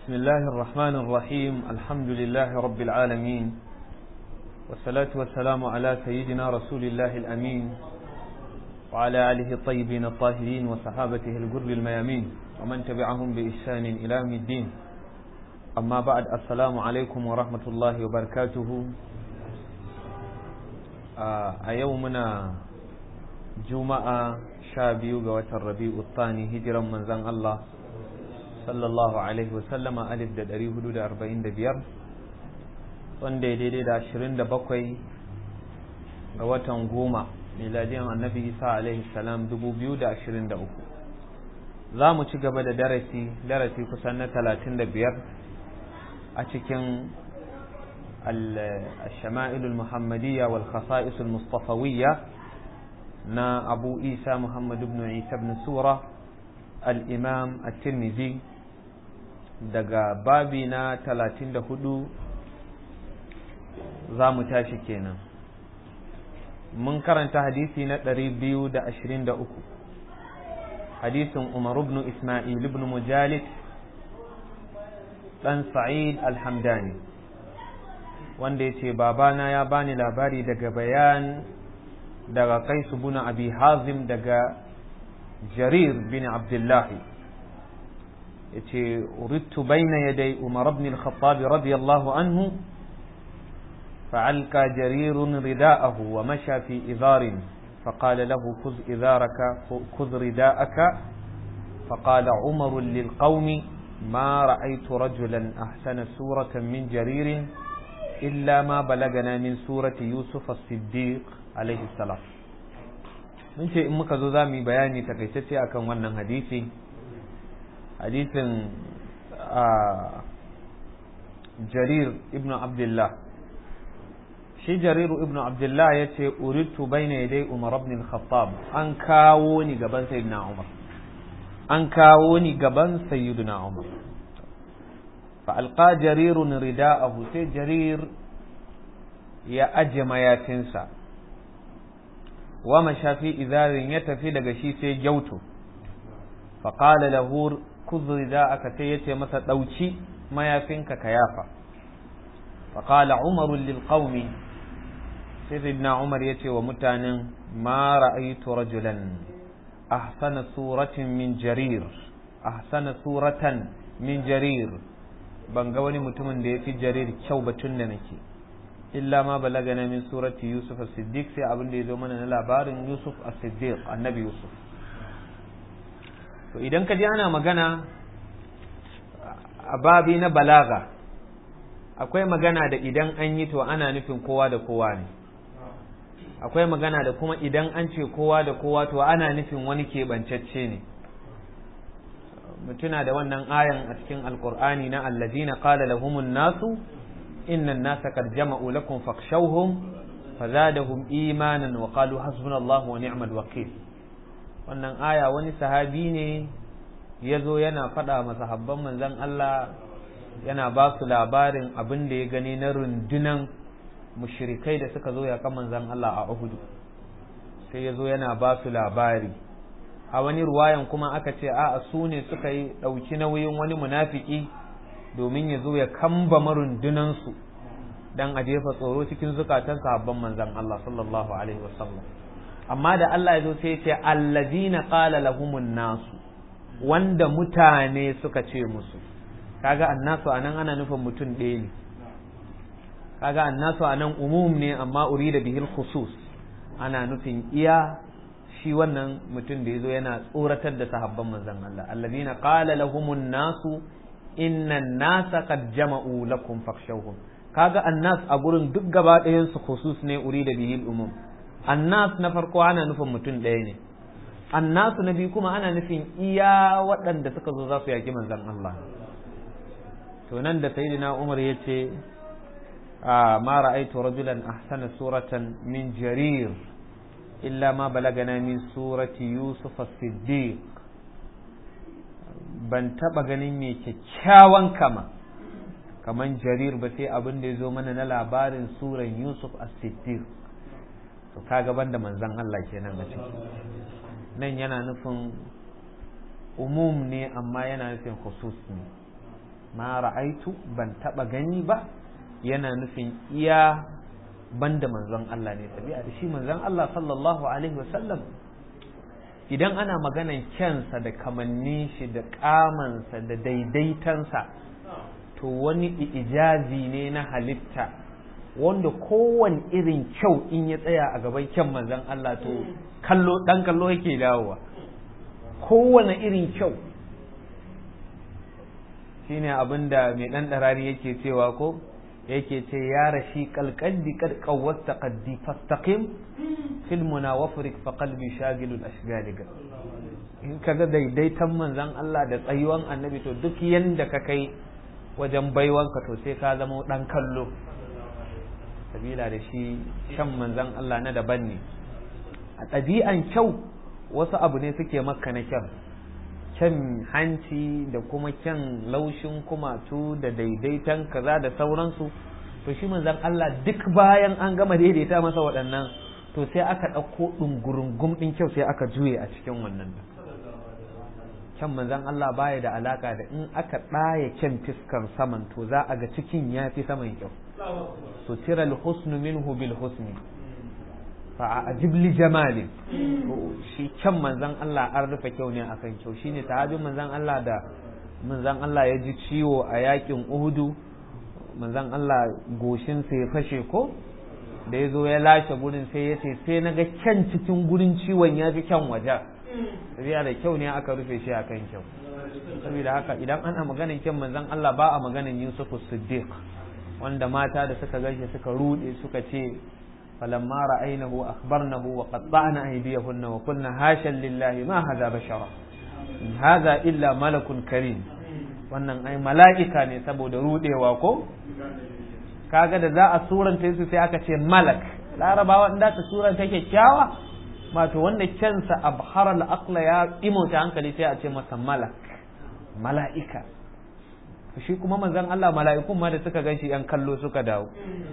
بسم الله الرحمن الرحيم الحمد لله رب العالمين والصلاة والسلام على سيدنا رسول الله الأمين وعلى آله الطيبين الطاهرين وصحابته الجر الميامين ومن تبعهم بإحسان إلى يوم الدين أما بعد السلام عليكم ورحمة الله وبركاته a yau muna juma'a sha biyu ga watan rabi'u tsani hijiran manzan Allah sallallahu alaihi wasallama alif da ɗari hudu da arba'in da biyar wanda ya daidai da ashirin da bakwai ga watan goma miladiyan annabi isa alaihi salam dubu biyu da ashirin da uku za mu ci gaba da darasi darasi kusan na talatin da biyar a cikin الشمائل المحمدية والخصائص المصطفوية نا أبو إيسى محمد بن عيسى بن سورة الإمام الترمذي daga babi na talatin da hudu za mu tashi kenan mun karanta hadisi na ɗari biyu da ashirin da uku hadisin umar ibn ismail ibn mujalid ɗan sa'id alhamdani wanda ya ce babana ya bani labari daga bayan daga kaisu buna abi hazim daga jarir bin abdullahi ya ce urittu baina yadai umar ibn al-khattab radiyallahu anhu فعلقى جرير رداءه ومشى في إذار فقال له خذ إذارك خذ رداءك فقال عمر للقوم ما رأيت رجلا أحسن سورة من جرير إلا ما بلغنا من سورة يوسف الصديق عليه السلام mun ce in muka zo za mu yi bayani takaitacce akan wannan hadisi hadisin jarir ibn abdullah shi jariru ibn abdullah ya ce uritu bayna yadai umar ibn al-khattab an kawo ni gaban sayyidina umar an kawo ni gaban sayyidina umar فألقى جرير رداءه سي جرير يا أجم يا تنسى ومشى في إذار يتفي لغشي سي جوتو فقال له خذ رداءك سيتي مسا دوشي ما يفنك كيافا فقال عمر للقوم سيدنا عمر يتي ومتان ما رأيت رجلا أحسن سورة من جرير أحسن سورة من جرير ban ga wani mutumin da ya fi jarir kyau ba tun da nake illa ma balagana min surati yusuf as-siddiq sai abin da ya zo mana na labarin yusuf as-siddiq annabi yusuf to idan ka ji ana magana a babi na balaga akwai magana da idan an yi to ana nufin kowa da kowa ne akwai magana da kuma idan an ce kowa da kowa to ana nufin wani keɓancacce ne mutuna da wannan ayan a cikin alkur'ani na allazina qala lahumun nasu inna an-nasa qad jama'u lakum fakhshawhum fazadahum imanan wa qalu hasbunallahu wa ni'mal wakeel wannan aya wani sahabi ne yazo yana faɗa ma sahabban manzon Allah yana ba su labarin abin da ya gani na rundunan mushrikai da suka zo ya kan manzon Allah a Uhud sai yazo yana ba su labari a wani ruwayan kuma aka ce a su ne suka yi ɗauki nauyin wani munafiki domin ya zo ya kamba marundunansu don a jefa tsoro cikin zukatan sahabban manzan Allah sallallahu alaihi wasallam amma da Allah ya zo sai ya ce allazina qala lahumun nasu wanda mutane suka ce musu kaga annasu anan ana nufin mutum ɗaya ne kaga annasu anan umum ne amma urida bihil khusus ana nufin iya shi wannan mutum da ya zo yana tsoratar da sahabban manzon Allah allazina qala lahumun nasu inna nasa qad jama'u lakum fakhshawhum kaga annas a gurin duk gaba ɗayan su khusus ne urida bihil umum annas na farko ana nufin mutum ɗaya ne annasu na biyu kuma ana nufin iya waɗanda suka zo za su yaki manzon Allah to nan da sayyidina Umar ya ce ma ra'aytu rajulan ahsana suratan min jarir إلا ما بلغنا من سورة يوسف الصديق ban taɓa ganin mai kyakkyawan kama kaman jarir ba sai abin da ya zo mana na labarin suran yusuf as-siddiq to kaga banda manzon Allah kenan a ciki nan yana nufin umum ne amma yana nufin khusus ne ma ra'aitu ban taba gani ba yana nufin iya banda manzon Allah ne tabi'a da shi manzon Allah sallallahu alaihi wasallam idan ana maganan kyansa da kamannin shi da kamansa da daidaitansa to wani ijazi ne na halitta wanda kowane irin kyau in ya tsaya a gaban kyan manzon Allah to kallo dan kallo yake dawowa kowane irin kyau shine abinda mai dan darari yake cewa ko yake ce ya rashi kalkalbi kad qawwasta qaddi fastaqim fil munawafrik fa qalbi shagilul ashgaliga in kaga daidaitan manzon Allah da tsayuwan annabi to duk yanda ka kai wajen baiwanka to sai ka zama dan kallo sabila da shi shan manzon Allah na daban ne a ɗabi'an kyau wasu abu ne suke maka na kyan kyan hanci da kuma kyan laushin kumatu da daidaitan kaza da sauransu to shi manzon Allah duk bayan an gama daidaita masa waɗannan to sai aka ɗauko ɗungurungum ɗin kyau sai aka juye a cikin wannan kyan manzon Allah baya da alaka da in aka ɗaya kyan fiskar saman to za a ga cikin ya fi saman kyau sutira al-husnu minhu bil husni fa ajib li jamali shi kyan manzon Allah an rufe kyau ne akan kyau shine sahabin manzon Allah da manzon Allah ya ji ciwo a yakin Uhudu manzon Allah goshin sa ya fashe ko da ya zo ya lashe gurin sai ya ce sai na ga kyan cikin gurin ciwon ya fi kyan waje sabiya da kyau ne aka rufe shi akan kyau saboda haka idan ana maganin kyan manzon Allah ba a maganin Yusuf Siddiq wanda mata da suka gaishe suka rude suka ce فلما رأينه أخبرنه وقطعن أيديهن وقلنا هاشا لله ما هذا بشرا هذا إلا ملك كريم wannan ai mala'ika ne saboda rudewa ko kaga da za a suranta su sai aka ce malak larabawa inda ta suranta kyakkyawa wato wanda kyansa abhar al-aqla ya imauta hankali sai a ce masa malak mala'ika shi kuma manzon Allah mala'ikun ma da suka ganshi yan kallo suka dawo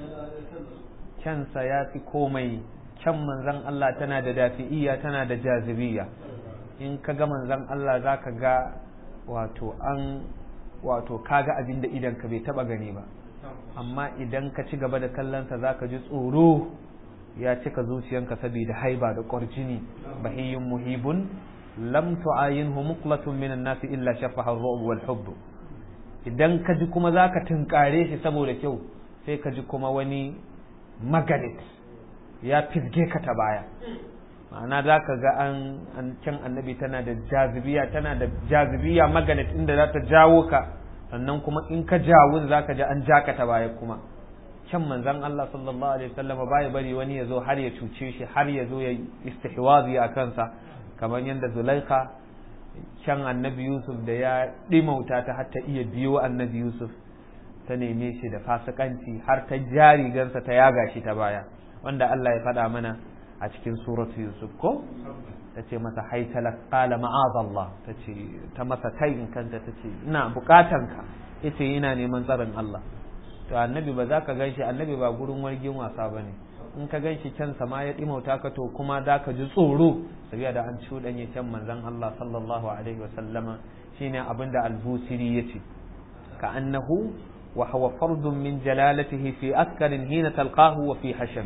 kyansa ya fi komai kyan manzan Allah tana da dafi'iyya tana da jazibiya in ka ga manzan Allah za ka ga wato an wato kaga abin da idan ka bai taba gani ba amma idan ka ci gaba da kallonsa za ka ji tsoro ya cika zuciyanka saboda haiba da ƙwarjini bahiyyun muhibun lam tu'ayinhu muqlatun minan nasi illa shafaha ar-ru'b wal hubb idan ka ji kuma za ka tunkare shi saboda kyau sai ka ji kuma wani maganet ya fizge ka ta baya ma'ana za ka ga an can annabi tana da jazibiya tana da jazibiya maganet inda za ta jawo ka sannan kuma in ka jawun za ka ji an ja ka ta baya kuma can manzan Allah sallallahu alaihi wasallam baya bari wani ya zo har ya cuce shi har ya zo ya istihwazi a kansa kamar yadda Zulaikha can annabi Yusuf da ya ɗimauta ta har ta iya biyo annabi Yusuf ta neme shi da fasikanci har ta ja rigarsa ta yaga shi ta baya wanda Allah ya faɗa mana a cikin suratu Yusuf ko ta ce masa haitala qala ma'azallah ta ce ta masa tayin kanta ta ce ina bukatanka yace ina neman tsarin Allah to annabi ba za ka ganshi annabi ba gurin wargin wasa bane in ka ganshi can sama ya dimauta ka to kuma za ka ji tsoro sabiya da an cuɗanye can manzon Allah sallallahu alaihi wasallama shine abinda al-Busiri yace ka annahu وهو فرد من جلالته في أسكر حين تلقاه وفي حشم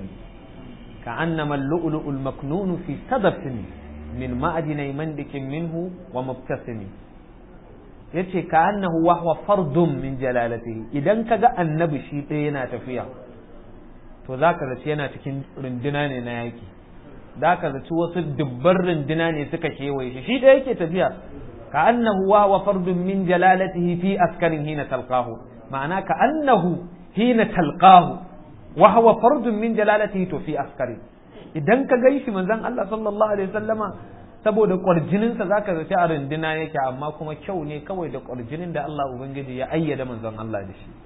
كأنما اللؤلؤ المكنون في صدف من معدن مندك منه ومبتسم yace ka annahu wa huwa fardun min jalalatihi idan kaga annabi shi ɗaya yana tafiya to zaka zaci yana cikin runduna ne na yaki zaka zaci wasu dubban runduna ne suka kewaye shi shi ɗaya yake tafiya ka annahu wa huwa fardun min jalalatihi fi askarin hina talqahu ma'ana ka annahu hina talqahu wa huwa fardun min jalalatihi to fi askari idan ka gaishi manzon Allah sallallahu alaihi wasallama saboda kwarjinin sa zaka zaci a runduna yake amma kuma kyau ne kawai da kwarjinin da Allah ubangiji ya ayyada manzon Allah da shi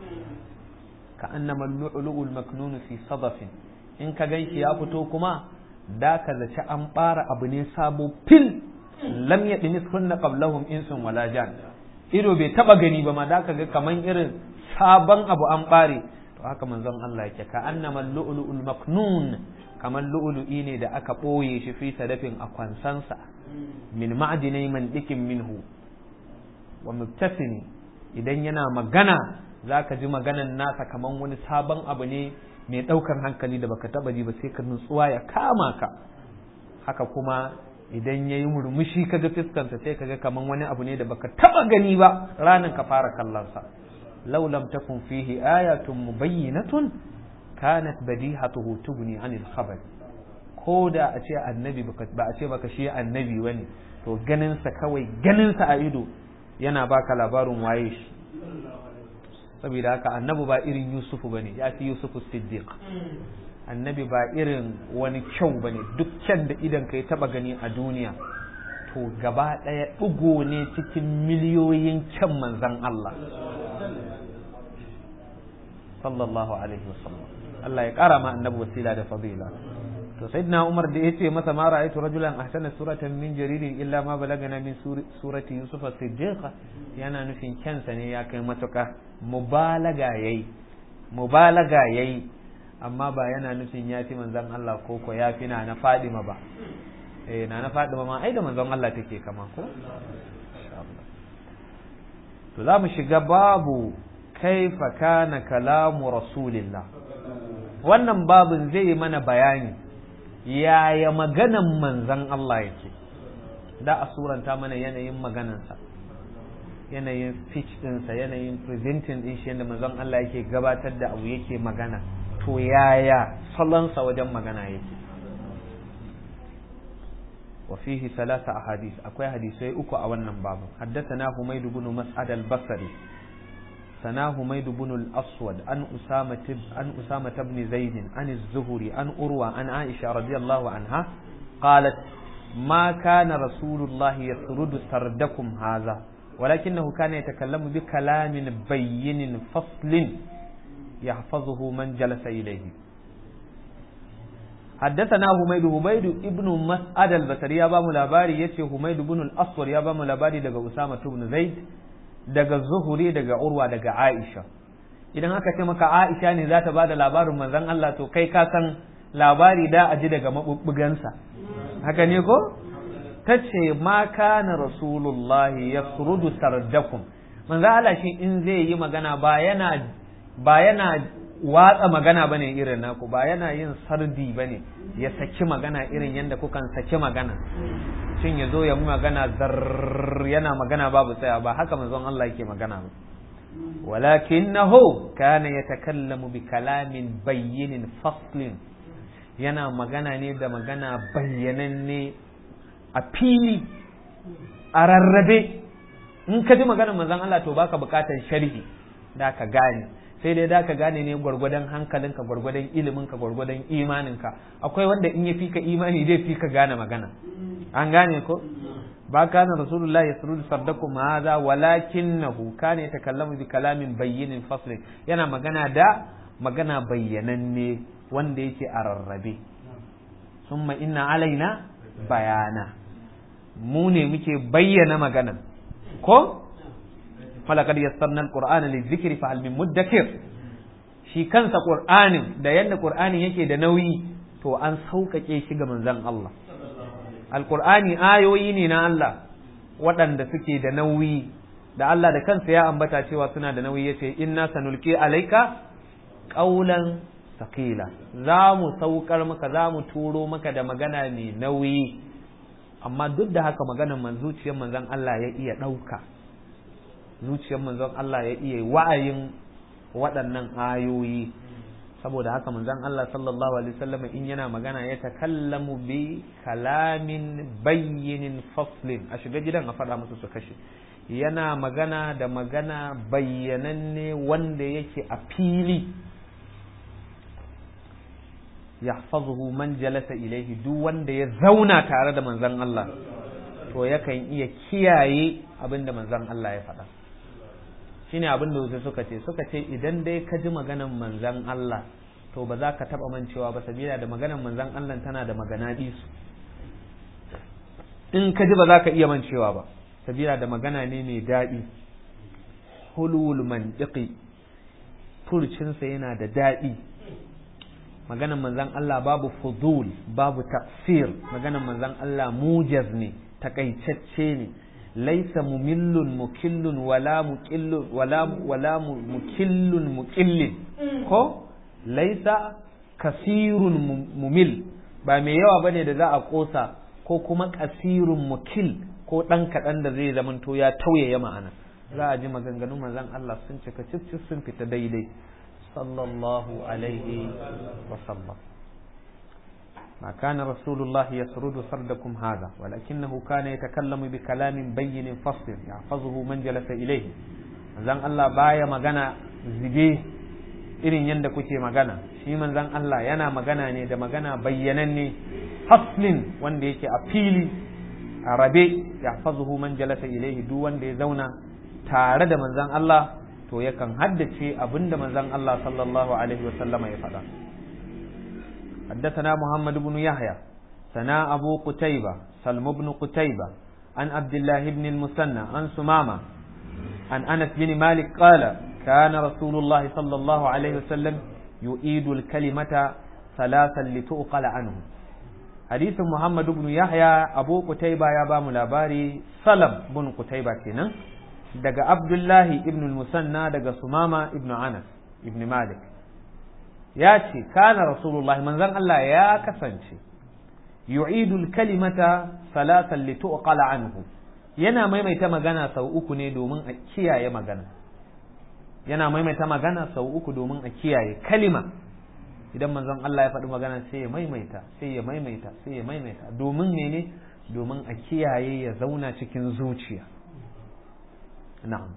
ka annama lu'lu'ul maknun fi sadafin in ka gaishi ya fito kuma da ka zaci an bara abu ne sabo fil lam yadnis kunna qablahum insun wala jan ido bai taba gani ba ma da ka ga kaman irin sabon abu an bare to haka manzon Allah yake ka annama lu'lu'ul maknun kamar lu'lu'i ne da aka boye shi fi sadafin a kwansansa min ma'dinai man dikin minhu wa mubtasimi idan yana magana za ka ji maganan nasa kaman wani sabon abu ne mai ɗaukar hankali da baka taba ji ba sai ka nutsuwa ya kama ka haka kuma idan ya yi murmushi kaga fiskansa sai kaga kaman wani abu ne da baka taba gani ba ranar ka fara kallonsa law lam takun fihi ayatun mubayyinatun kanat badihatuhu tugni anil khabar ko da a ce annabi ba a ce baka shi annabi wani to ganinsa kawai ganinsa a ido yana baka labarin waye shi saboda haka annabi ba irin yusufu bane ya fi yusufu siddiq annabi ba irin wani kyau bane duk kyan da idan ka taba gani a duniya to gaba ɗaya ɗigo ne cikin miliyoyin kyan manzan Allah sallallahu alaihi wasallam Allah ya ƙara ma annabi wasila da fadila to sayyidina Umar da yace masa ma ra'aytu rajulan ahsana suratan min jaririn illa ma balagana min surati Yusuf as-Siddiq yana nufin kyansa ne ya kai matuƙa mubalaga yayi mubalaga yayi amma ba yana nufin ya fi manzon Allah ko ko ya fi na na Fadima ba eh na na Fadima ma ai da manzon Allah take kama ko to za mu shiga babu kaifa kana kalamu rasulillah wannan babin zai yi mana bayani yaya maganan manzan Allah yake da a suranta mana yanayin maganansa yanayin speech ɗinsa yanayin presenting ɗin shi yadda manzon Allah yake gabatar da abu yake magana to yaya salonsa wajen magana yake وفيه ثلاثة أحاديث أكوي حديثي أكو أولا باب حدثنا حميد بن مسعد البصري سنا حميد بن الأسود عن أسامة عن أسامة بن زيد عن الزهري عن أروى عن عائشة رضي الله عنها قالت ما كان رسول الله يسرد سردكم هذا ولكنه كان يتكلم بكلام بين فصل يحفظه من جلس إليه حدثنا حميد حميد ابن مسعد البصري يا بامو لاباري يتي حميد بن الأسود يا بامو لاباري daga أسامة بن زيد daga zuhuri daga urwa daga aisha idan aka ce maka aisha ne za ta bada labarin manzon Allah to kai ka san labari da a ji daga mabubbugansa haka ne ko ta ce ma kana rasulullahi ya surudu sardakum manzon Allah shi in zai yi magana ba yana ba yana watsa magana bane irin naku ba yana yin sardi bane ya saki magana irin yadda kukan saki magana shin ya zo ya magana zar yana magana babu tsaya ba haka manzon Allah yake magana ba walakinahu kana yatakallamu bi kalamin bayyinin faslin yana magana ne da magana bayyananne a fili a rarrabe in ka ji maganar manzon Allah to baka bukatar sharhi da ka gane sai dai da ka gane ne gwargwadon hankalinka gwargwadon iliminka gwargwadon imaninka akwai wanda in ya fi ka imani zai fi ka gane magana an gane ko ba kana rasulullah ya surudu sardakum hadha walakinahu kana yatakallamu bi kalamin bayyinin faslin yana magana da magana bayyananne wanda yake a rarrabe summa inna alaina bayana mu ne muke bayyana magana ko falakad yassarna alqur'ana lizikri fa hal min muddakir shi kansa qur'anin da yanda qur'anin yake da nauyi to an sauƙaƙe shi ga manzon Allah alqur'ani ayoyi ne na Allah waɗanda suke da nauyi da Allah da kansa ya ambata cewa suna da nauyi yace inna sanulqi alayka qawlan thaqila za mu saukar maka za mu turo maka da magana mai nauyi amma duk da haka maganar man zuciyar manzon Allah ya iya ɗauka zuciyar manzon Allah ya iya wa'ayin waɗannan ayoyi saboda haka manzon Allah sallallahu alaihi wasallam in yana magana ya takallamu bi kalamin bayyinin faslin a shiga gidan a faɗa musu su kashe yana magana da magana bayyananne wanda yake a fili yahfazuhu man jalasa ilaihi duk wanda ya zauna tare da manzon Allah to yakan iya kiyaye abin da manzon Allah ya faɗa shine abin da wasu suka ce suka ce idan dai ka ji maganan manzan Allah to ba za ka taba mancewa ba sabila da maganan manzan Allah tana da magana su in ka ji ba za ka iya mancewa ba sabila da magana ne mai daɗi hulul mantiqi furcinsa yana da daɗi maganan manzan Allah babu fudul babu tafsir maganan manzan Allah mujaz ne takaitacce ne laisa mumillun mukillun wala muqillun wala wala mukillun muqillin ko laisa kasirun mumil ba mai yawa bane da za a kosa ko kuma kasirun mukil ko dan kadan da zai zamanto ya tauye ma'ana za a ji maganganun manzon Allah sun cika cif sun fita daidai sallallahu alaihi wa sallam ما كان رسول الله يسرد سردكم هذا ولكنه كان يتكلم بكلام بين فصل يحفظه من جلس إليه manzon Allah baya magana zige irin yadda kuke magana shi manzon Allah yana magana ne da magana bayyananne faslin wanda yake a fili a rabe yahfazuhu man jalasa ilaihi duk wanda ya zauna tare da manzon Allah to yakan haddace abinda manzon Allah sallallahu alaihi wasallama ya faɗa حدثنا محمد بن يحيى سنا أبو قتيبة سلم بن قتيبة عن عبد الله بن المثنى عن سمامة عن أنس بن مالك قال كان رسول الله صلى الله عليه وسلم يؤيد الكلمة ثلاثا لتؤقل عنه حديث محمد بن يحيى أبو قتيبة يا بام لاباري سلم بن قتيبة كنا دقى عبد الله بن المثنى دقى سمامة بن أنس بن مالك ya ce kana rasulullah manzon Allah ya kasance yu'idul kalimata salatan li tuqala anhu yana maimaita magana sau uku ne domin a kiyaye magana yana maimaita magana sau uku domin a kiyaye kalima idan manzon Allah ya faɗi magana sai ya maimaita sai ya maimaita sai ya maimaita domin ne domin a kiyaye ya zauna cikin zuciya na'am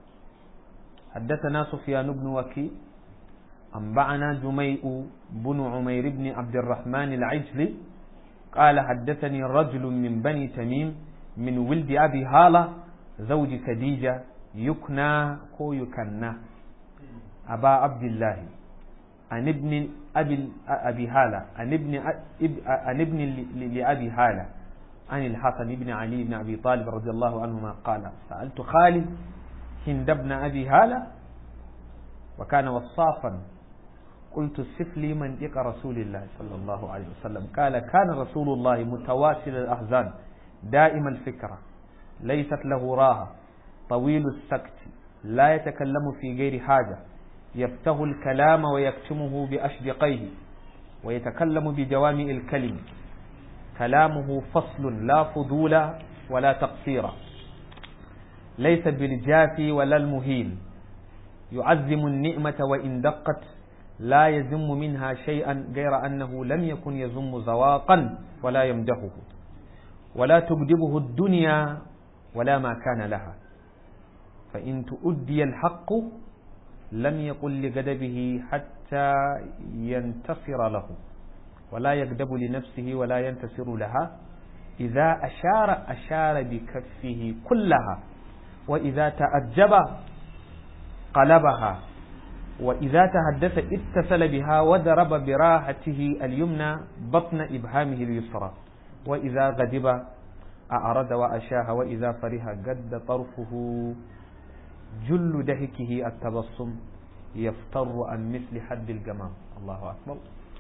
حدثنا سفيان بن وكيع أنبعنا جميء بن عمير بن عبد الرحمن العجلي قال حدثني رجل من بني تميم من ولد أبي هالة زوج خديجة يكنى كو يكنى أبا عبد الله عن ابن أبي أبي هالة عن ابن عن ابن لأبي هالة عن الحسن بن علي بن أبي طالب رضي الله عنهما قال سألت خالد هند بن أبي هالة وكان وصافا قلت صف لي منطق رسول الله صلى الله عليه وسلم قال كان رسول الله متواصل الأحزان دائم الفكرة ليست له راحة طويل السكت لا يتكلم في غير حاجة يفتح الكلام ويكتمه بأشدقيه ويتكلم بجوامع الكلم كلامه فصل لا فضول ولا تقصير ليس بالجافي ولا المهين يعزم النعمة وإن دقت لا يذم منها شيئا غير أنه لم يكن يذم زواقا ولا يمدحه ولا تكذبه الدنيا ولا ما كان لها فإن تؤدي الحق لم يقل لغدبه حتى ينتصر له ولا يكذب لنفسه ولا ينتصر لها إذا أشار أشار بكفه كلها وإذا تأجب قلبها وإذا تحدث اتصل بها وضرب براحته اليمنى بطن إبهامه اليسرى وإذا غضب أعرض وأشاه وإذا فرح قد طرفه جل دهكه التبصم يفتر عن مثل حد الجمام الله أكبر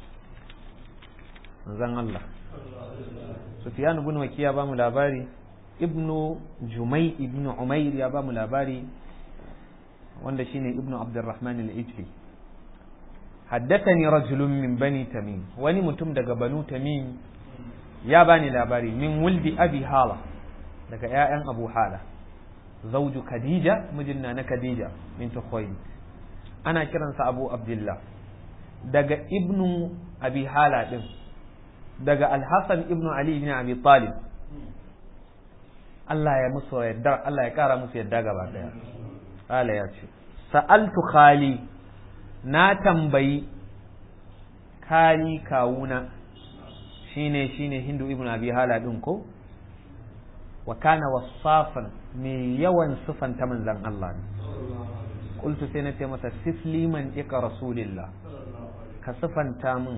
زن الله سفيان بن وكيا بام لاباري ابن جمي ابن عمير يا بام لاباري wanda shine ibnu abdurrahman al-ijli haddathani rajulun min bani tamim wani mutum daga banu tamim ya bani labari min wuldi abi hala daga ƴaƴan abu hala zawju khadija mijinna na khadija min khuwaylid ana kiransa abu abdullah daga ibnu abi hala din daga al-hasan ibnu ali ibn abi talib Allah ya musu yadda Allah ya kara musu yadda gaba daya Kala ya ce, Sa'altu khali na tambayi khali kawuna shine shine Hindu ibn Abi Hala ɗin ko? Wa kana wasafan mai yawan sufanta manzan Allah ne. Kultu sai na ce masa sifli man ika rasulillah ka sufanta min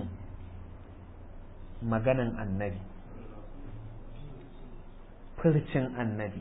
maganan annabi, furcin annabi.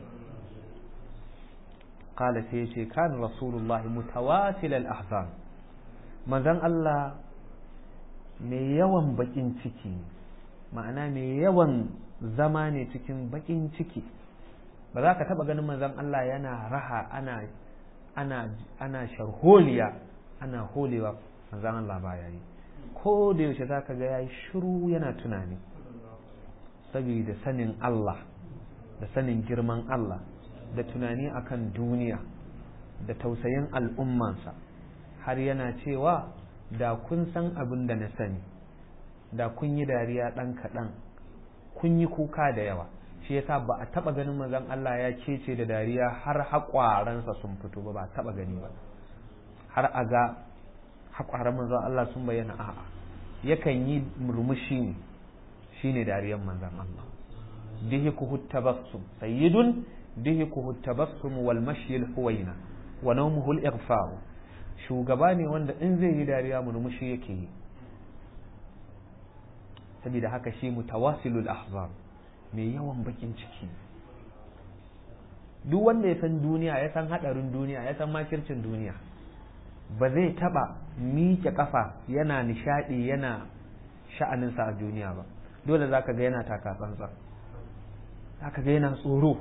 قال سيشي كان رسول الله متواصل الأحزان manzon Allah mai yawan bakin ciki ma'ana mai yawan zama ne cikin bakin ciki ba za ka taba ganin manzon Allah yana raha ana ana ana sharholiya ana holewa manzon Allah baya yi ko da yaushe za ka ga yayi shiru yana tunani saboda sanin Allah da sanin girman Allah da tunani akan duniya da tausayin al'ummansa har yana cewa da kun san abin da na sani da kun yi dariya ɗan kaɗan kun yi kuka da yawa shi yasa ba a taɓa ganin mazan Allah ya kece da dariya har haƙwaransa sun fito ba ba a taɓa gani ba har a ga haƙwaran manzon Allah sun bayyana a'a yakan yi murmushi ne shine dariyan manzon Allah dihikuhu tabassum sayyidun dihikuhu tabassum wal mashi al huwaina wa nawmuhu al ighfar shugaba ne wanda in zai yi dariya murmushi yake yi saboda haka shi mutawasilul ahzab mai yawan bakin ciki duk wanda ya san duniya ya san hadarin duniya ya san makircin duniya ba zai taba miƙe kafa yana nishadi yana sha'aninsa a duniya ba dole zaka ga yana taka tsantsan zaka ga yana tsoro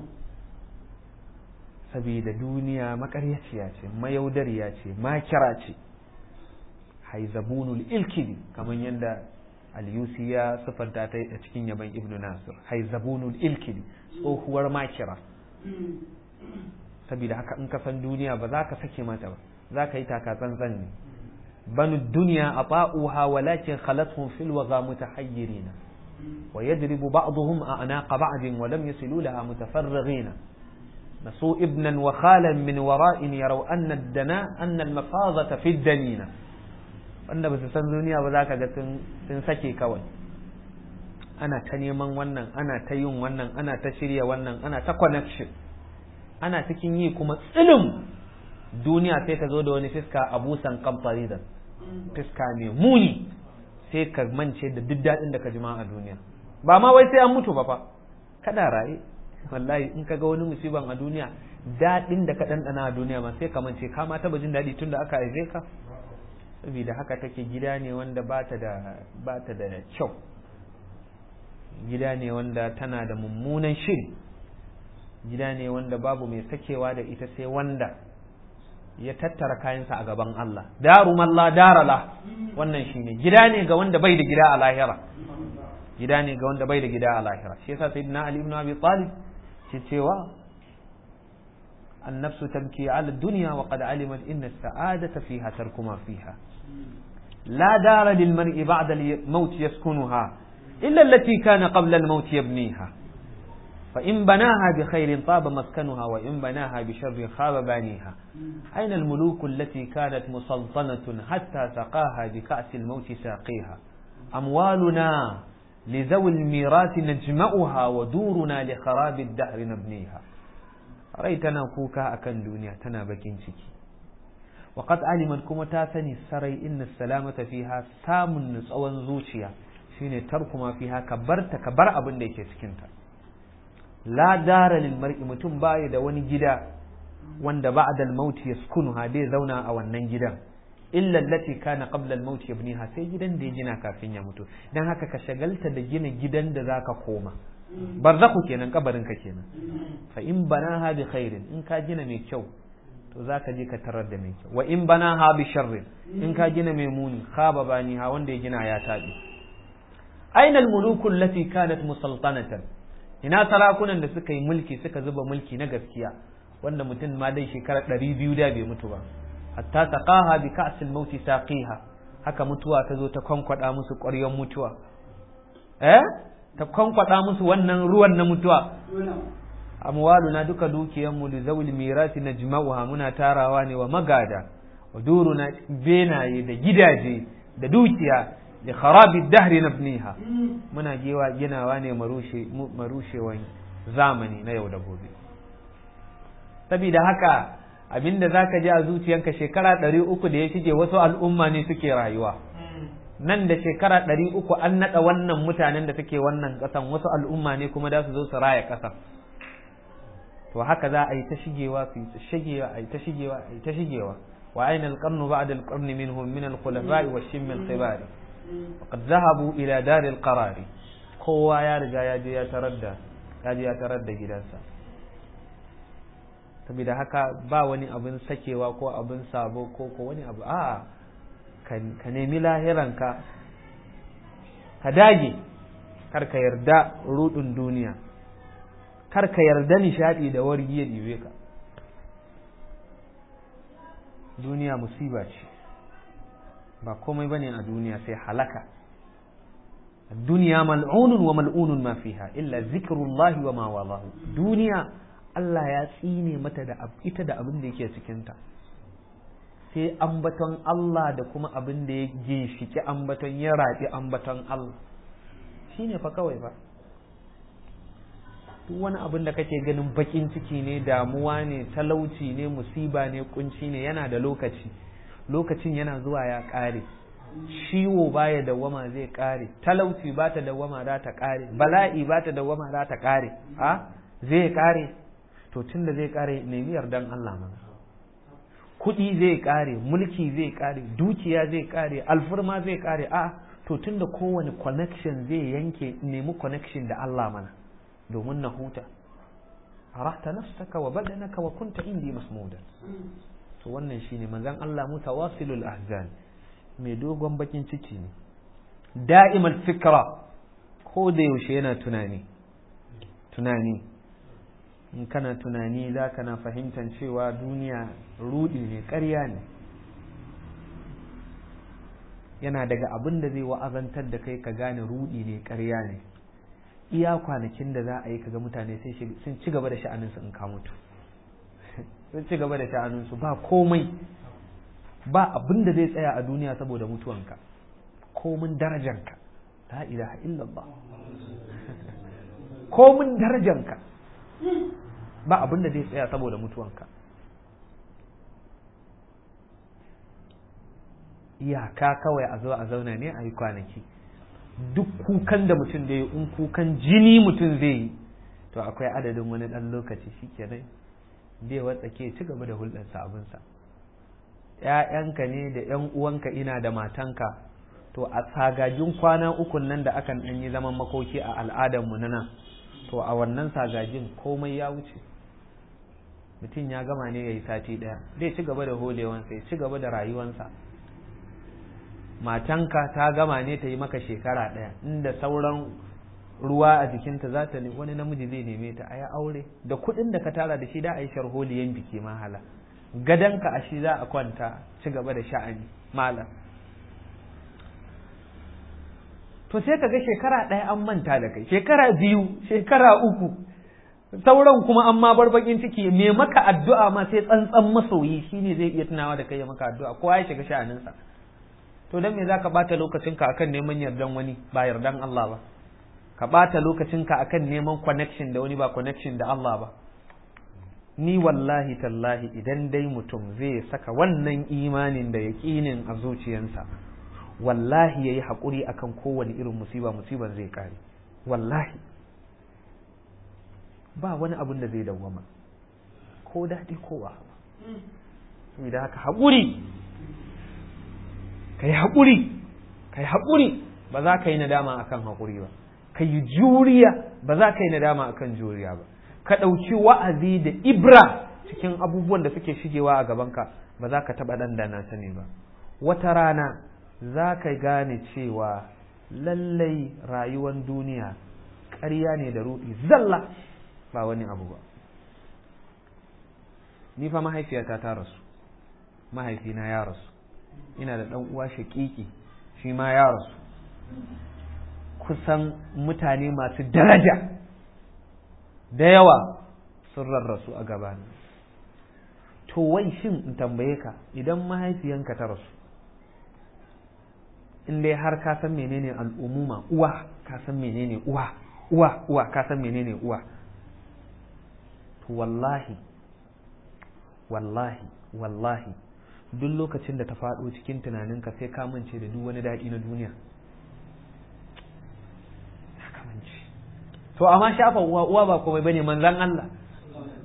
saboda duniya makaryaciya ce mayaudariya ce makira ce haizabunul ilkidi kamar yadda al-yusi ya siffanta ta a cikin yaban ibnu nasir haizabunul ilkidi tsohuwar makira saboda haka in ka san duniya ba za ka sake mata ba za ka yi taka tsantsan ne banu duniya a ta'uha walakin khalathum fil waga mutahayyirina wa yadribu ba'dhum a'naqa ba'din wa lam yasilu laha mutafarrighina نسوا ابنا وخالا من وراء يروا أن الدنا أن المفاضة في الدنينة wanda ba su san duniya ba za ka ga sun sake kawai ana ta neman wannan ana ta yin wannan ana ta shirya wannan ana ta connection ana cikin yi kuma tsilim duniya sai ta zo da wani fiska a busan kamfari da fiska mai muni sai ka mance da duk daɗin da ka jima a duniya ba ma wai sai an mutu ba fa kada raye wallahi in ka ga wani musiban a duniya daɗin da ka ɗanɗana a duniya ma sai ka mance ka ma taɓa jin daɗi tun da aka haife ka saboda haka take gida ne wanda ba ta da ba ta da kyau gida ne wanda tana da mummunan shiri gida ne wanda babu mai sakewa da ita sai wanda ya tattara kayansa a gaban Allah daru malla darala wannan shine gida ne ga wanda bai da gida a lahira gida ne ga wanda bai da gida a lahira shi yasa sayyidina ali ibn abi talib ke cewa النفس تبكي على الدنيا وقد علمت إن السعادة فيها ترك ما فيها لا دار للمرء بعد الموت يسكنها إلا التي كان قبل الموت يبنيها فإن بناها بخير طاب مسكنها وإن بناها بشر خاب بانيها أين الملوك التي كانت مسلطنة حتى سقاها بكأس الموت ساقيها أموالنا لذوي الميراث نجمعها ودورنا لخراب الدهر نبنيها rai tana kuka akan duniya tana bakin ciki waqad alimat kuma ta sani sarai inna salamata fiha samun nutsawan zuciya shine tarku ma fiha ka barta ka bar abin da yake cikin ta la dara lil mar'i mutum baya da wani gida wanda ba'da al-maut yaskunuha dai zauna a wannan gidan illa allati kana qabla al-maut yabniha sai gidan da ya gina kafin ya mutu dan haka ka shagalta da gina gidan da zaka koma barzaku kenan kabarin ka kenan fa in banaha bi khairin in ka gina mai kyau to zaka je ka tarar da mai kyau wa in banaha bi sharrin in ka gina mai muni khaba baniha wanda ya gina ya tabi aina al-muluku allati kanat musaltanatan ina sarakunan da suka yi mulki suka zuba mulki na gaskiya wanda mutum ma dai shekara ɗari biyu da bai mutu ba hatta taqaha bi ka'sil mauti saqiha haka mutuwa ta zo ta kwankwada musu ƙwaryon mutuwa eh ta kwankwada musu wannan ruwan na mutuwa amwaluna duka dukiyanmu li zawil mirasi najma'uha muna tarawa ne wa magada wa duruna benaye da gidaje da dukiya da kharabi dahri nabniha muna gewa ginawa ne marushe marushewan zamani na yau da gobe saboda haka abinda zaka ji a zuciyanka shekara ɗari uku da ya shige wasu al'umma ne suke rayuwa nan da shekara ɗari uku an naɗa wannan mutanen da suke wannan ƙasan wasu al'umma ne kuma da su zo su raya ƙasan to haka za a yi ta shigewa su yi ta shigewa a yi ta shigewa a yi ta shigewa wa aina alqarnu ba'da alqarni minhum min alkhulafa'i wa shim alqibar faqad zahabu ila dar alqarar kowa ya riga ya je ya tarar da ya je ya tarar da gidansa saboda haka ba wani abin sakewa ko abin sabo ko ko wani abu a ka nemi lahiranka ka dage kar ka yarda rudin duniya kar ka yarda nishadi da wargi ya ɗibe ka duniya musiba ce ba komai bane a duniya sai halaka duniya mal'unun wa mal'unun ma fiha illa zikrullahi wa ma walahu duniya Allah ya tsine mata da ita da abin da yake cikinta sai ambaton Allah da kuma abin da ya ginshiki ambaton ya rafi ambaton Allah shine fa kawai fa duk wani abin da kake ganin bakin ciki ne damuwa ne talauci ne musiba ne kunci ne yana da lokaci lokacin yana zuwa ya ƙare ciwo baya dawwama zai ƙare talauci ba ta dawwama za ta ƙare bala'i ba ta dawwama za ta ƙare a zai ƙare to tun da zai ƙare nemi yardan Allah mana kuɗi zai ƙare mulki zai ƙare dukiya zai ƙare alfurma zai ƙare a to tun da kowane connection zai yanke nemi connection da Allah mana domin na huta arahta nafsaka wa badanaka wa kunta indi masmudan to wannan shine manzon Allah mutawasilul ahzan mai dogon bakin ciki ne da'imal fikra ko da yaushe yana tunani tunani in kana tunani za ka na fahimtar cewa duniya rudi ne ƙarya ne yana daga abin da zai wa'azantar da kai ka gane rudi ne ƙarya ne iya kwanakin da za a yi kaga mutane sun ci gaba da sha'aninsu in ka mutu sun ci gaba da sha'aninsu ba komai ba abin da zai tsaya a duniya saboda mutuwanka komin darajanka la ilaha illallah komin darajanka ba abin da zai tsaya saboda mutuwanka iyaka kawai a zo a zauna ne a yi kwanaki duk kukan da mutum da yi in kukan jini mutum zai yi to akwai adadin wani ɗan lokaci shi kenan bai watsake ci gaba da hulɗarsa abinsa ‘ya'yanka ne da ‘yan uwanka ina da matanka to a sagajin kwana ukun nan da akan ɗan yi zaman makoki a al'adarmu na nan to a wannan sagajin komai ya wuce mutum ya gama ne ya yi sati ɗaya zai ci gaba da holewansa ya ci gaba da rayuwansa matanka ta gama ne ta yi maka shekara ɗaya inda sauran ruwa a jikinta za ta wani namiji zai neme ta a yi aure da kuɗin da ka tara da shi da a yi sharholiyan biki mahala gadonka a shi za a kwanta ci gaba da sha'ani malam to sai ka ga shekara ɗaya an manta da kai shekara biyu shekara uku sauran kuma an ma bar bakin ciki me maka addu'a ma sai tsantsan masoyi shine zai iya tunawa da kai ya maka addu'a kowa ya shiga sha'aninsa to dan me zaka bata lokacinka akan neman yardan wani ba yardan Allah ba ka bata lokacinka akan neman connection da wani ba connection da Allah ba ni wallahi tallahi idan dai mutum zai saka wannan imanin da yaƙinin a zuciyansa wallahi yayi haƙuri akan kowane irin musiba musiban zai kare wallahi ba wani abin da zai dawwama ko daɗi ko wa da haka haƙuri ka yi haƙuri ka yi haƙuri ba za ka yi nadama akan haƙuri ba ka yi juriya ba za ka yi nadama akan juriya ba ka ɗauki wa'azi da ibra cikin abubuwan da suke shigewa a gabanka ba za ka taɓa ɗandana sani ba wata rana za ka gane cewa lallai rayuwar duniya ƙarya ne da ruɗi zalla ba wani abu ba ni fa mahaifiyata ta rasu mahaifina ya rasu ina da ɗan uwa shaƙiƙi shi ma ya rasu kusan mutane masu daraja da yawa sun rarrasu a gabana to wai shin in tambaye ka idan mahaifiyanka ta rasu in dai har ka san menene al'umuma uwa ka san menene uwa uwa uwa ka san menene uwa to wallahi wallahi wallahi duk lokacin da ta faɗo cikin tunaninka sai ka mance da duk wani daɗi na duniya to amma shafa uwa uwa ba komai bane manzan Allah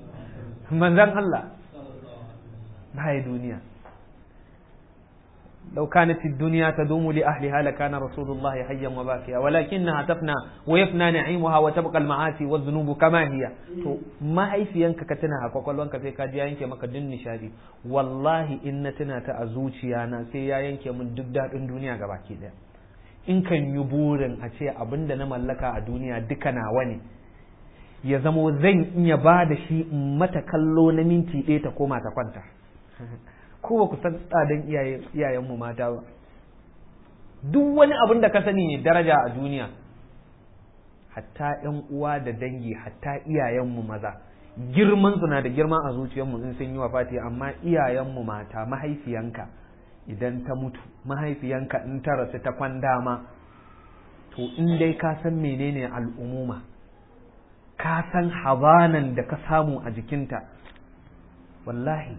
manzan Allah baya duniya لو كانت الدنيا تدوم لأهلها لكان رسول الله حيا وباكيا ولكنها تفنى ويفنى نعيمها وتبقى المعاصي والذنوب كما هي to mahaifiyanka ka tuna a kwakwalwanka sai ka ji yanke maka duk nishadi wallahi in na tuna ta a zuciya na sai ya yanke min duk daɗin duniya gabaki ɗaya in kan yi burin a ce abin da na mallaka a duniya duka nawa ne ya zamo zan iya ba da shi in mata kallo na minti ɗaya ta koma ta kwanta ko ba ku san tsadan iyayenmu mata ba duk wani abin da ka sani ne daraja a duniya hatta yan uwa da dangi hatta iyayenmu maza girman su na da girma a zuciyarmu in sun yi wafati amma iyayenmu mata mahaifiyanka idan ta mutu mahaifiyanka in ta rasu ta kwandama to in dai ka san menene al'umuma ka san habanan da ka samu a jikinta wallahi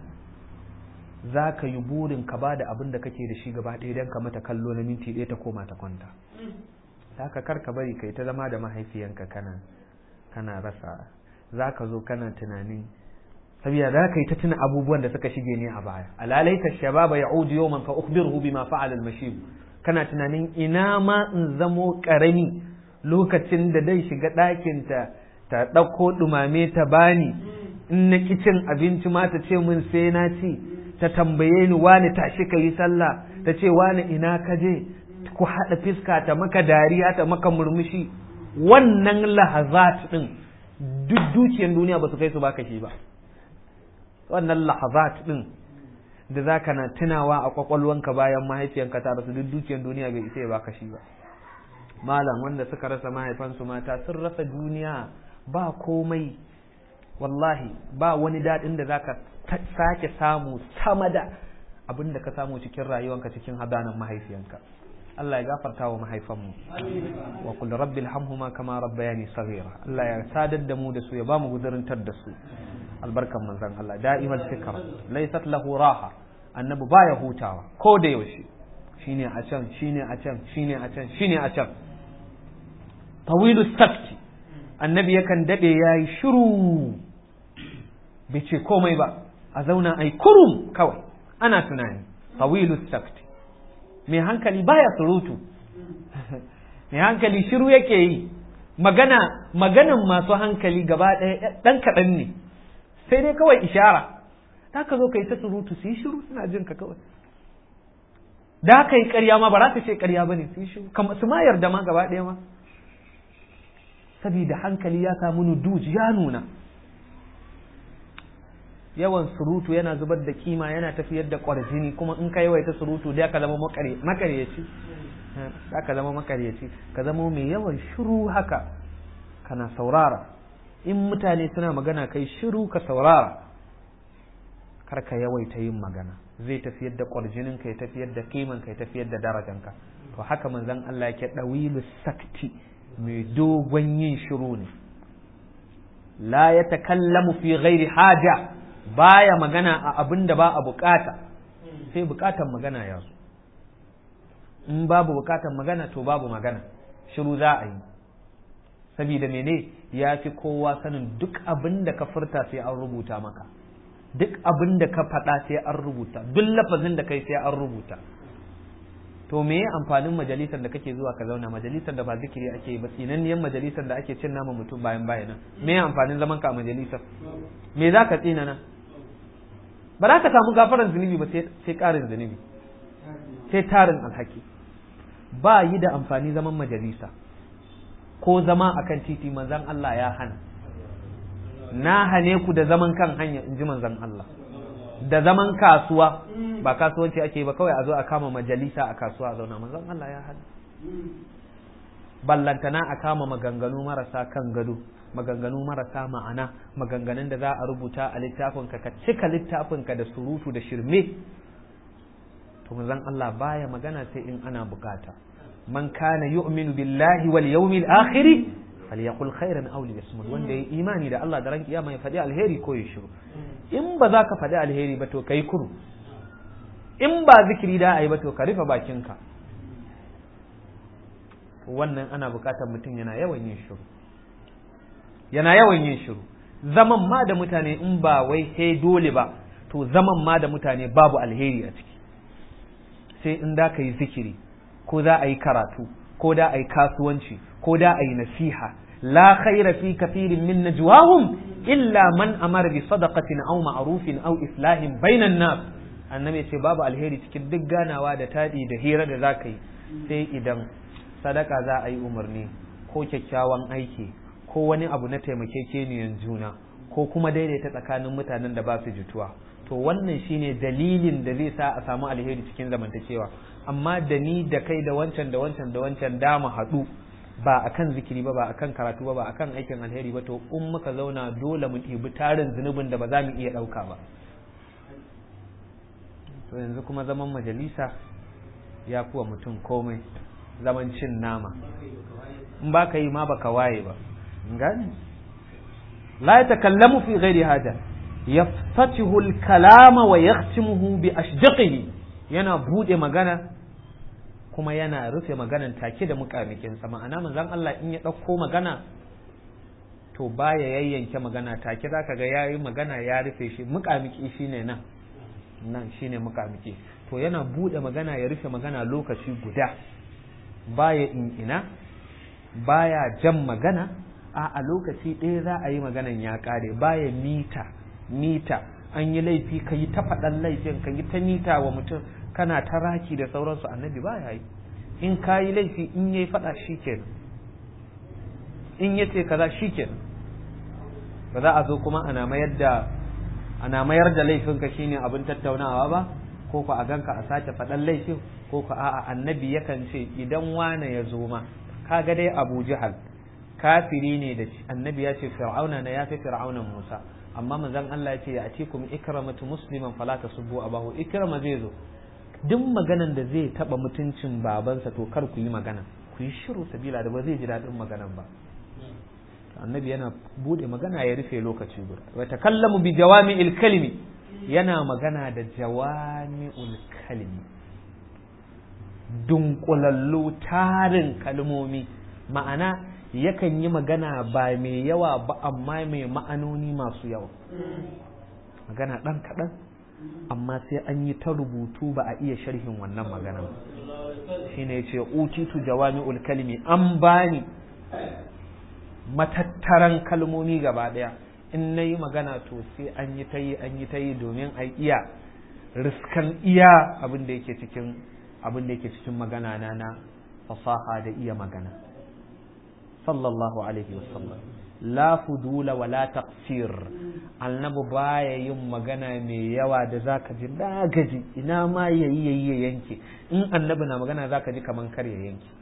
za ka yi burin ka ba da abin da kake da shi gaba ɗaya don ka mata kallo na minti ɗaya ta koma ta kwanta za ka kar ka bari kai ta zama da mahaifiyanka kana kana rasa za ka zo kana tunanin saboda za ka yi ta tuna abubuwan da suka shige ne a baya alalaita shababa ya'udu yawman fa ukhbiruhu bima fa'ala al-mashib kana tunanin ina ma in zamo karami lokacin da dai shiga ɗakin ta ta ɗauko ɗumame ta bani in na kicin abinci ma ta ce min sai na ci ta tambaye ni wani tashi ka yi sallah ta ce wani ina ka je ku haɗa fiska ta maka dariya ta maka murmushi wannan lahazat ɗin duk dukiyar duniya ba su kai su baka shi ba wannan lahazat ɗin da za ka na tunawa a kwakwalwanka bayan mahaifiyanka ta rasu duk dukiyar duniya bai isa ya baka shi ba malam wanda suka rasa mahaifansu mata sun rasa duniya ba komai wallahi ba wani daɗin da zaka sake samu sama da abin da ka samu cikin rayuwanka cikin hadanan mahaifiyanka Allah ya gafarta wa mahaifanmu wa kul rabbil hamhuma kama rabbayani saghira Allah ya sadar da mu da su ya ba mu guzurintar da su albarkan manzon Allah da'imal fikra laysat lahu raha annabi baya hutawa ko da yaushe shine a can shine a can shine a can shine a can tawilu sakti annabi yakan dade yayi shiru bai ce komai ba a zauna ai kurum kawai ana tunani tawilu sakti mai hankali baya surutu mai hankali shiru yake yi magana maganan masu hankali gaba ɗaya ɗan kaɗan ne sai dai kawai ishara ta ka zo ka yi ta surutu su yi shiru suna jin ka kawai da ka yi ƙarya ma ba za ka ce ƙarya ba ne su yi shiru su ma yarda ma gaba ɗaya ma saboda hankali ya samu nuduj ya nuna yawan surutu yana zubar da kima yana tafiyar da ƙwarjini kuma in ka yawaita surutu da ka zama makaryaci da ka zama makaryaci ka zama mai yawan shiru haka kana saurara in mutane suna magana kai shiru ka saurara kar ka yawaita yin magana zai tafiyar da ƙwarjinin ka ya tafiyar da kiman ka ya tafiyar da darajanka to haka manzon Allah yake dawilu sakti mai dogon yin shiru ne la ya takallamu fi ghairi haja baya magana a abin da ba a bukata sai bukatan magana ya zo in babu bukatan magana to babu magana shiru za a yi saboda mene ya fi kowa sanin duk abin da ka furta sai an rubuta maka duk abin da ka faɗa sai an rubuta duk lafazin da kai sai an rubuta to me ya amfanin majalisar da kake zuwa ka zauna majalisar da ba zikiri ake yi ba tsinanniyan majalisar da ake cin nama mutum bayan bayan me ya amfanin zaman ka a majalisar me za ka tsina nan ba za ka samu gafaran zunubi ba sai ƙarin zunubi sai tarin alhaki ba yi da amfani zaman majalisa ko zama akan titi manzan Allah ya hana na hane ku da zaman kan hanya in ji manzan Allah da zaman kasuwa ba kasuwanci ake ba kawai a zo a kama majalisa a kasuwa a zauna manzon Allah ya hana ballantana a kama maganganu marasa kan gado maganganu marasa ma'ana maganganun da za a rubuta a littafinka ka cika littafinka da surutu da shirme to manzon Allah baya magana sai in ana bukata man kana yu'minu billahi wal yawmil akhir falyaqul khairan aw liyasmut wanda yayi imani da Allah da ran kiyama ya faɗi alheri ko ya shiru in ba za ka faɗi alheri ba to kai kuru in ba zikiri da a yi ba to ka rufe bakinka wannan ana bukatar mutum yana yawan yin shiru yana yawan yin shiru zaman ma da mutane in ba wai sai dole ba to zaman ma da mutane babu alheri a ciki sai in da ka yi zikiri ko za a yi karatu ko da a yi kasuwanci ko da a yi nasiha la khaira fi kathirin min najwahum illa man amara bi sadaqatin aw ma'rufin aw islahin bainan nas annabi ce babu alheri cikin duk ganawa da tadi da hira da zaka yi sai idan sadaka za a yi umarni ko kyakkyawan aiki ko wani abu na taimakekeniyan juna ko kuma daidaita tsakanin mutanen da ba su jituwa to wannan shine dalilin da zai sa a samu alheri cikin zamantakewa amma da ni da kai da wancan da wancan da wancan da mu haɗu ba akan zikiri ba ba akan karatu ba ba akan aikin alheri ba to in muka zauna dole mu ɗibi tarin zunubin da ba za mu iya ɗauka ba to yanzu kuma zaman majalisa ya kuwa mutum komai zaman cin nama in ba ka yi ma baka waye ba gani la ya takallamu fi ghairi haja yaftatihu al-kalama wa yakhtimuhu bi ashjaqihi yana bude magana kuma yana rufe maganan take da mukamikin sa ma'ana manzon Allah in ya dauko magana to baya yayyanke magana take zaka ga yayi magana ya rufe shi mukamiki shine nan nan shine mukamiki to yana bude magana ya rufe magana lokaci guda baya in ina baya jan magana a a lokaci ɗaya za a yi maganan ya ƙare baya mita mita an yi laifi ka yi ta faɗan laifin ka yi ta mita wa mutum kana ta raki da sauransu annabi baya yi in ka yi laifi in ya yi faɗa shi kenan in ya ce kaza shi kenan ba za a zo kuma ana mayar da ana mayar da laifinka shine abin tattaunawa ba ko ku a ganka a sake faɗan laifin ko ku a'a annabi yakan ce idan wane ya zo ma kaga dai Abu Jahal kafiri ne da annabi ya ce fir'auna na ya fi fir'aunan Musa amma manzon Allah ya ce ya atikum ikramatu musliman fala tasubbu abahu ikrama zai zo duk maganan da zai taba mutuncin babansa to kar ku yi magana ku yi shiru sabila da ba zai ji daɗin maganan ba annabi yana bude magana ya rufe lokaci guda wa takallamu bi jawami'il kalimi yana magana da jawami'ul kalimi dunkulallu tarin kalmomi ma'ana yakan yi magana ba mai yawa ba amma mai ma'anoni masu yawa magana ɗan kaɗan amma sai an yi ta rubutu ba a iya sharhin wannan magana shi ne ce utitu jawami'ul kalimi an bani matattaran kalmomi gaba ɗaya in na yi magana to sai an yi ta yi an yi ta yi domin a iya riskan iya abin da yake cikin abin da yake cikin magana na na fasaha da iya magana sallallahu alaihi wasallam la fudula wa la taqsir annabi baya yin magana mai yawa da zaka ji da gaji ina ma yayi yayi ya yanke in annabi na magana zaka ji kaman kar ya yanke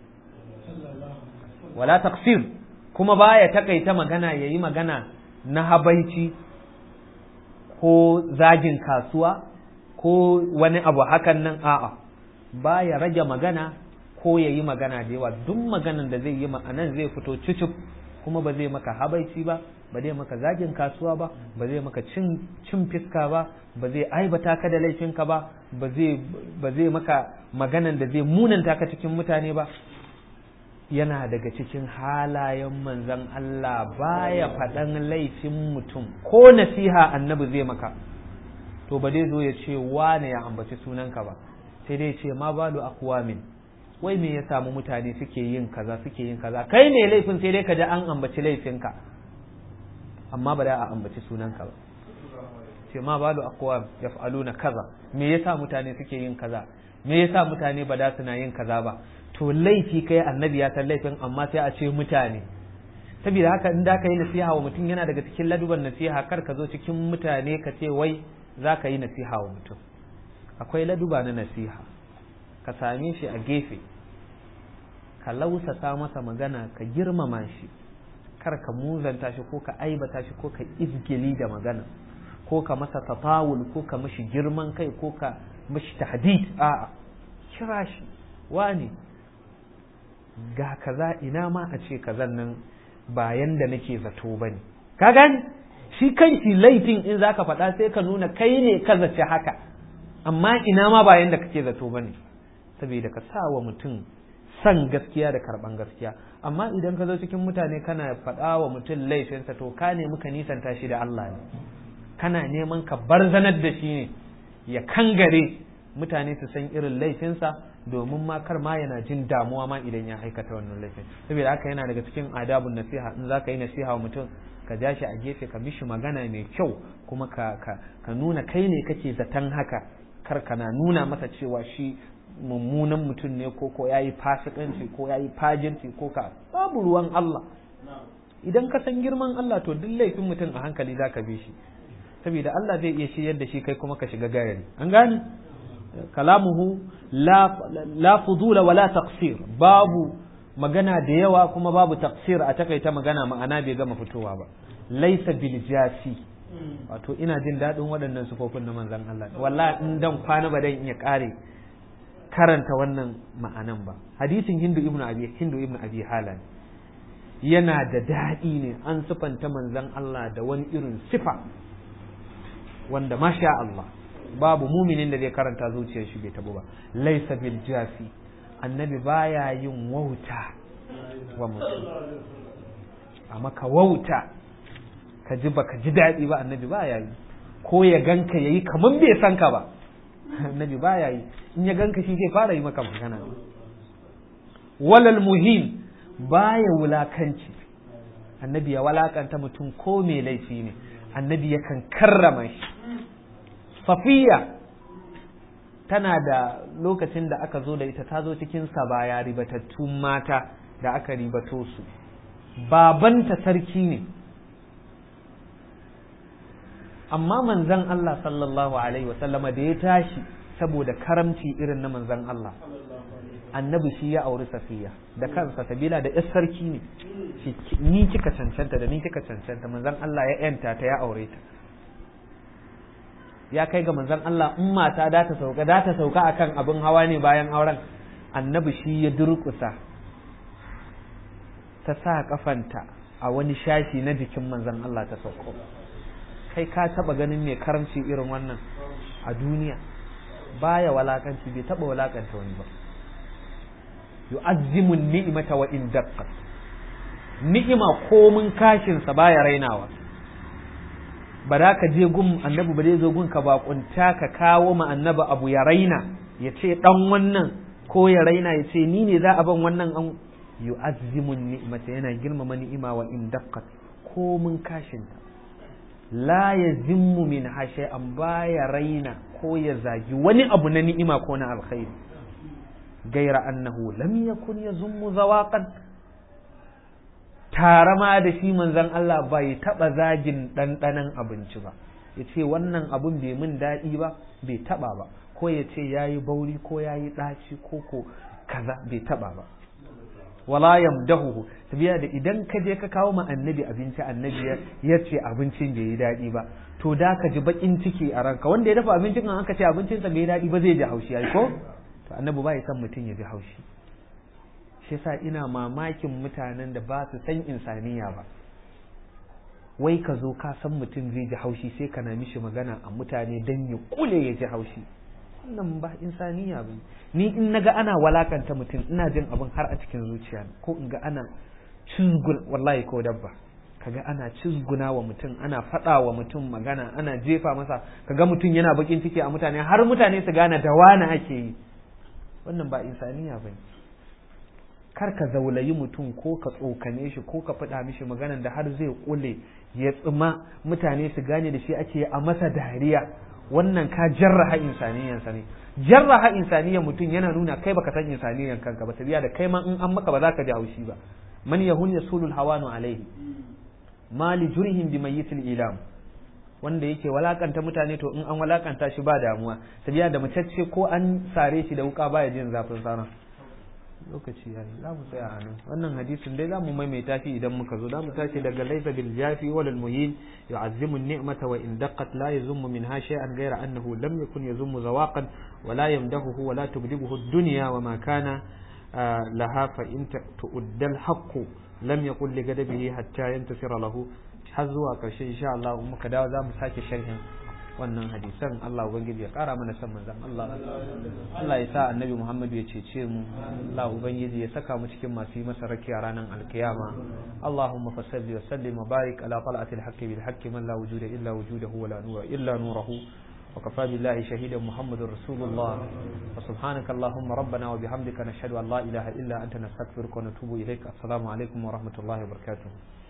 wala taqsir kuma baya takaita magana yayi magana na habaici ko zagin kasuwa ko wani abu hakan nan a'a baya rage magana ko ya yi magana da yawa duk maganan da zai yi ma'anan zai fito cucuk kuma ba zai maka habaici ba ba zai maka zagin kasuwa ba ba zai maka cin cin fiska ba ba zai aibata ka da laifinka ba ba zai ba zai maka maganan da zai munanta ka cikin mutane ba yana daga cikin halayen manzon Allah baya faɗan laifin mutum ko nasiha annabi zai maka to ba zai zo ya ce wane ya ambaci sunanka ba sai dai ce ma balu aqwamin wai me ya samu mutane suke yin kaza suke yin kaza kai ne laifin sai dai ka ji an ambaci laifinka amma ba da a ambaci sunanka ba ce ma balu aqwam yaf'aluna kaza me yasa mutane suke yin kaza me yasa mutane ba da suna yin kaza ba to laifi kai annabi ya san laifin amma sai a ce mutane saboda haka in da ka yi nasiha wa mutum yana daga cikin laduban nasiha kar ka zo cikin mutane ka ce wai za ka yi nasiha wa mutum akwai laduba na nasiha ka same shi a gefe ka lausasa masa magana ka girmama shi kar ka muzanta shi ko ka aibata shi ko ka izgili da magana ko ka masa tatawul ko ka mashi girman kai ko ka mashi tahdid a'a kira shi wani ga kaza ina ma a ce kazan nan ba yanda nake zato bane ka gani shi kanshi laifin in zaka faɗa sai ka nuna kai ne ka zace haka amma ina ma ba yanda kake zato bane saboda ka sa wa mutum san gaskiya da karban gaskiya amma idan ka zo cikin mutane kana faɗa wa mutum laifinsa to ka nemi ka nisanta shi da Allah ne kana neman ka barzanar da shi ne ya kangare mutane su san irin laifinsa domin ma kar ma yana jin damuwa ma idan ya aikata wannan laifin saboda haka yana daga cikin adabun nasiha in zaka yi nasiha wa mutum ka ja shi a gefe ka mishi magana mai kyau kuma ka ka ka nuna kai ne kake zaton haka kar kana nuna masa cewa shi mummunan mutum ne ko ko yayi fasikanci ko yayi fajinci ko ka babu ruwan Allah idan ka san girman Allah to duk laifin mutum a hankali zaka bi shi saboda Allah zai iya shiryar da shi kai kuma ka shiga gayari an gane kalamuhu la la fudula wala taqsir babu magana da yawa kuma babu taqsir a takaita magana ma'ana bai gama fitowa ba laisa bil jasi wato ina jin daɗin waɗannan sufofin na manzon Allah wallahi in dan kwana ba dan iya kare karanta wannan ma'anan ba hadisin hindu ibnu abi hindu ibnu abi halan yana da daɗi ne an sifanta manzon Allah da wani irin sifa wanda masha Allah babu muminin da zai karanta zuciyar shi bai tabo ba laisa bil jasi annabi baya yin wauta wa mutum a maka wauta ka ji baka ji daɗi ba annabi baya yi ko ya ganka yayi kaman bai san ka ba annabi baya yi in ya ganka shi zai fara yi maka magana walal muhim baya wulakanci annabi ya walakanta mutum ko mai laifi ne annabi yakan karrama shi safiya tana da lokacin da aka zo da ita ta zo cikin sabaya ribatattun mata da aka ribato su babanta sarki ne amma manzan Allah sallallahu alaihi wasallama da ya tashi saboda karamci irin na manzan Allah annabi shi ya auri safiya da kansa sabila da yar sarki ne ni kika cancanta da ni kika cancanta manzan Allah ya yanta ta ya aure ta ya kai ga manzan Allah in mata da ta sauka da ta sauka akan abin hawa ne bayan auren annabi shi ya durƙusa ta sa kafanta a wani shashi na jikin manzan Allah ta sauko kai ka taba ganin mai karamci irin wannan a duniya baya walakanci bai taba walakanta wani ba yu'azzimu ni'mata wa in daqqat ni'ima komun kashin sa baya rainawa ba za ka je gun annabi ba zai zo gun ka bakunta ka kawo ma annabi abu ya raina ya ce dan wannan ko ya raina ya ce ni ne za a ban wannan an yu'azzimu ni'mata yana girmama ni'ima wa in daqqat komun kashin ta la yazimmu min hashe an baya raina ko ya zagi wani abu na ni'ima ko na alkhairi gaira annahu lam yakun yazummu zawaqan tare ma da shi manzon Allah bai taba zagin ɗanɗanon abinci ba ya ce wannan abun bai min daɗi ba bai taba ba ko ya ce ya yi bauri ko ya yi ɗaci ko ko kaza bai taba ba wala yamdahu tabiya da idan ka je ka kawo ma annabi abinci annabi ya ce abincin bai yi daɗi ba to da ka ji bakin ciki a ranka wanda ya dafa abincin an aka ce abincinsa bai yi daɗi ba zai ji haushi ai ko to annabi ba ya san mutum ya ji haushi shi yasa ina mamakin mutanen da ba su san insaniya ba wai ka zo ka san mutum zai ji haushi sai kana mishi magana a mutane dan ya kule ya ji haushi wannan ba insaniya ba ni in naga ana walakanta mutum ina jin abin har a cikin zuciya ko in ga ana cizgun wallahi ko dabba kaga ana cizguna wa mutum ana faɗa wa mutum magana ana jefa masa kaga mutum yana bakin ciki a mutane har mutane su gane da wani ake yi wannan ba insaniya ba kar ka zaulayi mutum ko ka tsokane shi ko ka faɗa mishi maganan da har zai kule ya tsima mutane su gane da shi ake a masa dariya wannan ka jarraha insaniyansa ne jarraha insaniyan mutum yana nuna kai baka san insaniyan kanka ba tabiya da kai ma in an maka ba za ka ji haushi ba man yahun yasulul hawanu alaihi mali jurihim bi mayyitil ilam wanda yake walakanta mutane to in an walakanta shi ba damuwa tabiya da macece ko an sare shi da wuka baya jin zafin sana lokaci yayi za mu tsaya a nan wannan hadisin dai za mu maimaita shi idan muka zo za mu tashi daga laifa bil jafi wal muhin yu'azzimu an-ni'mata wa in daqqat la yazummu minha shay'an ghayra annahu lam yakun yazummu zawaqan wa la yamdahu wa la tubdighuhu ad-dunya wa ma kana laha fa in tu'adda al-haqq lam yakun li gadabihi hatta yantasira lahu har zuwa karshe insha Allah muka dawo za mu sake sharhin wannan hadisan Allah ubangiji ya kara mana san manzon Allah Allah ya sa annabi Muhammad ya cece mu Allah ubangiji ya saka mu cikin masu yi masa rakiya ranar alkiyama Allahumma fasalli wa sallim wa barik ala tal'ati al-haqqi bil haqqi man la wujuda illa wujudahu wa la nura illa nurahu وكفى بالله شهيدا محمد رسول الله وسبحانك اللهم ربنا وبحمدك نشهد أن لا إله إلا أنت نستغفرك ونتوب إليك السلام عليكم ورحمة الله وبركاته